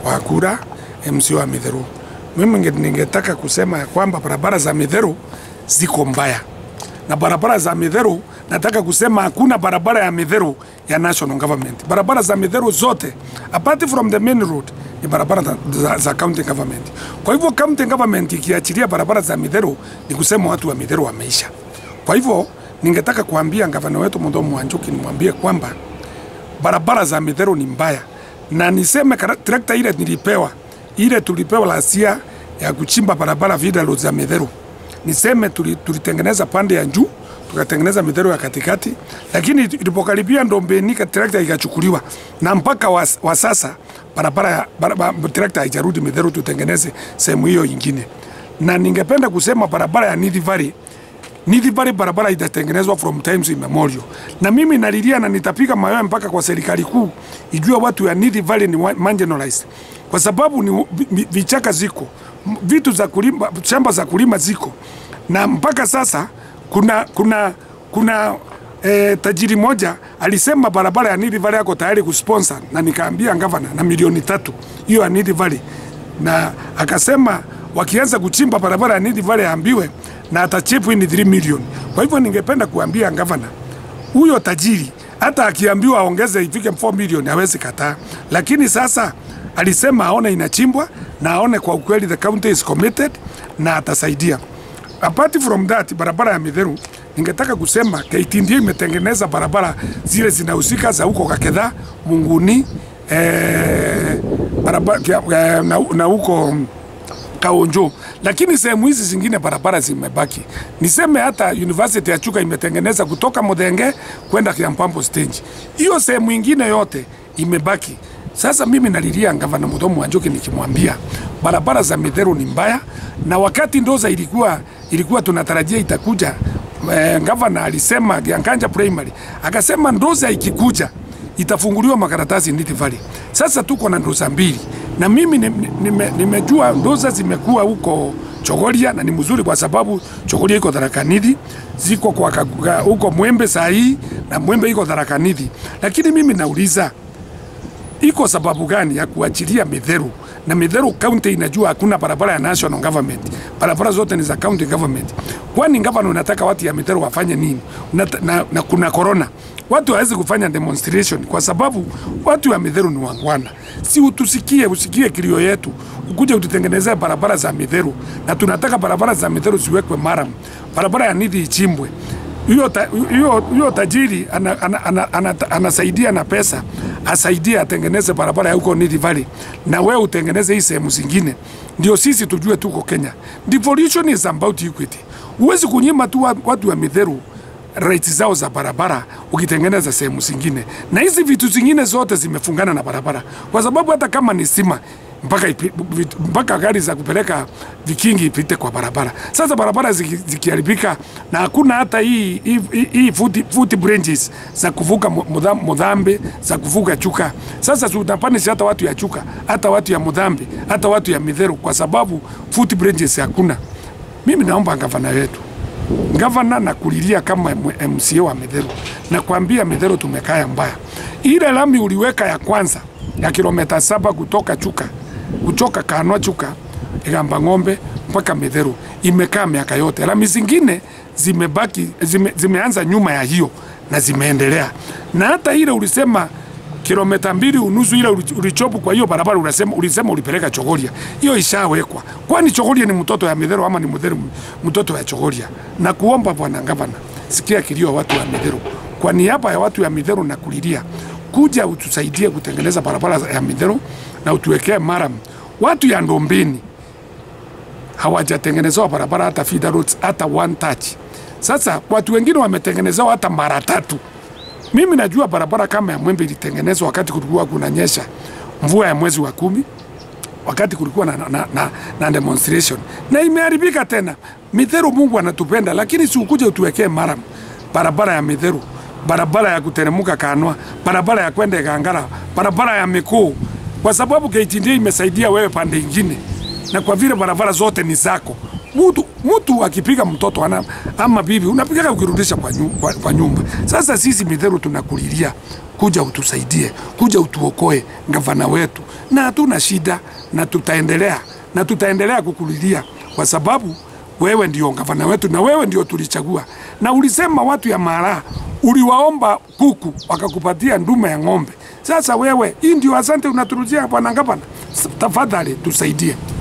wa kura MC wa Midheru. Mimi nge- ningetaka kusema ya kwamba barabara za Midheru ziko mbaya, na barabara za Midheru nataka kusema hakuna barabara ya Midheru ya national government. Barabara za Midheru zote apart from the main road ni barabara za, za, za county government. Kwa hivyo county government ikiachilia barabara za Midheru ni kusema watu wa Midheru wameisha. Kwa hivyo ningetaka kuambia gavana wetu Muthomi Wanjuki nimwambie kwamba barabara za Midheru ni mbaya, na niseme kara- trakta ile nilipewa ile tulipewa lasia ya kuchimba barabara vida road za Midheru, niseme tuli- tulitengeneza pande ya juu tukatengeneza Midheru ya katikati, lakini ilipokaribia Ndombeni ka trakta ikachukuliwa, na mpaka wa, wa sasa barabara ya barabara, trakta haijarudi Midheru tutengeneze sehemu hiyo ingine, na ningependa kusema barabara ya Nithi Valley Nithi Valley barabara itatengenezwa from times immemorial, na mimi nalilia na nitapiga mayowe mpaka kwa serikali kuu ijue watu ya Nithi Valley ni wa- marginalized, kwa sababu ni vi- vichaka ziko m- vitu za kulima, shamba za kulima ziko, na mpaka sasa kuna kuna kuna E, tajiri moja alisema barabara ya Nithi Valley yako tayari kusponsor, na nikaambia gavana na milioni tatu hiyo ya Nithi Valley, na akasema wakianza kuchimba barabara ya Nithi Valley aambiwe na atachipu ni 3 million. Kwa hivyo ningependa kuambia gavana huyo tajiri hata akiambiwa aongeze ifike 4 million hawezi kataa, lakini sasa alisema aone inachimbwa na aone kwa ukweli the county is committed na atasaidia. Apart from that, barabara ya Midheru ningetaka kusema KTDA imetengeneza barabara zile zinahusika za huko Kakedha, Munguni eh, barabara, eh, na, na huko Kaonjo, lakini sehemu hizi zingine barabara zimebaki. Niseme hata University ya Chuka imetengeneza kutoka Mudhenge kwenda Kiampambo stage, hiyo sehemu ingine yote imebaki. Sasa mimi nalilia gavana Muthomi Wanjuki nikimwambia barabara za Midheru ni mbaya, na wakati Ndoza ilikuwa ilikuwa tunatarajia itakuja eh, gavana alisema Giankanja primary akasema Ndoza ikikuja itafunguliwa makaratasi Nithi Valley. Sasa tuko na ndoza mbili na mimi nimejua nime, nimejua ndoza zimekuwa huko Chogoria na ni mzuri kwa sababu Chogoria iko Tharaka Nithi, ziko kwa kakuga, huko Mwembe saa hii na Mwembe iko Tharaka Nithi, lakini mimi nauliza iko sababu gani ya kuachilia Midheru na Midheru county inajua hakuna barabara ya national government, barabara zote ni za county government. Kwani gavana unataka watu ya Midheru wafanye nini? Unata, na, na kuna corona, watu hawezi kufanya demonstration kwa sababu watu ya Midheru ni wangwana. Si utusikie, usikie kilio yetu, ukuje ututengenezea barabara za Midheru, na tunataka barabara za Midheru ziwekwe maram, barabara ya Nithi ichimbwe hiyo ta, hiyo hiyo tajiri anasaidia ana, ana, ana, ana, anasaidia na pesa asaidie atengeneze barabara ya huko Nithi Valley, na wewe utengeneze hii sehemu zingine, ndio sisi tujue tuko Kenya. Devolution is about equity. Huwezi kunyima tu wa- watu wa Midheru rights zao za barabara ukitengeneza sehemu zingine, na hizi vitu zingine zote zimefungana na barabara, kwa sababu hata kama ni sima mpaka, ipi, vit- mpaka gari za kupeleka vikingi ipite kwa barabara. Sasa barabara ziki- zikiharibika na hakuna hata hii, hii, hii- hii foot, foot bridges za kuvuka Mu- Mudha- Mudhambe za kuvuka Chuka. Sasa tunapanish hata watu ya Chuka, hata watu ya Mudhambe, hata watu ya Midheru kwa sababu foot bridges hakuna. Mimi naomba gavana wetu gavana na kulilia kama M- MCA wa Midheru na kuambia Midheru tumekaa mbaya. Ile lami uliweka ya kwanza ya kilomita saba kutoka Chuka kutoka Kanwa Chuka Igamba Ng'ombe mpaka Midheru imekaa miaka yote. Lami zingine zimebaki zime, zimeanza nyuma ya hiyo na zimeendelea, na hata ile ulisema kilomita mbili unusu ile uli- ulichopu kwa hiyo barabara unasema, ulisema ulipeleka Chogoria, hiyo ishawekwa. Kwani Chogoria ni mtoto ya Midheru ama ni Midheru mtoto ya Chogoria? Na kuomba bwana gavana, sikia kilio watu wa Midheru, kwa niaba ya watu ya Midheru na kulilia, kuja utusaidie kutengeneza barabara ya Midheru na utuwekee maram. Watu ya Ndombeni hawajatengenezewa barabara hata feeder roads hata one touch. Sasa watu wengine wametengenezewa hata mara tatu. Mimi najua barabara kama ya Mwembe ilitengenezwa wakati kulikuwa kunanyesha mvua ya mwezi wa kumi, wakati kulikuwa na, na, na, na demonstration na imeharibika tena. Midheru, Mungu anatupenda, lakini si ukuje utuwekee mara barabara ya Midheru, barabara ya kuteremuka Kanwa, barabara ya kwenda Gangara, barabara ya mikuu, kwa sababu KTDA imesaidia wewe pande ingine, na kwa vile barabara zote ni zako, mtu mtu akipiga mtoto ana, ama bibi unapiga ukirudisha kwa, nyu, kwa, kwa nyumba. Sasa sisi Midheru tunakulilia kuja utusaidie, kuja utuokoe gavana wetu, na hatuna shida, na tutaendelea na tutaendelea kukulilia kwa sababu wewe ndio gavana wetu na wewe ndio tulichagua, na ulisema watu ya Mara uliwaomba kuku wakakupatia ndume ya ng'ombe. Sasa wewe, hii ndio asante unaturujia bwana gavana, tafadhali tusaidie.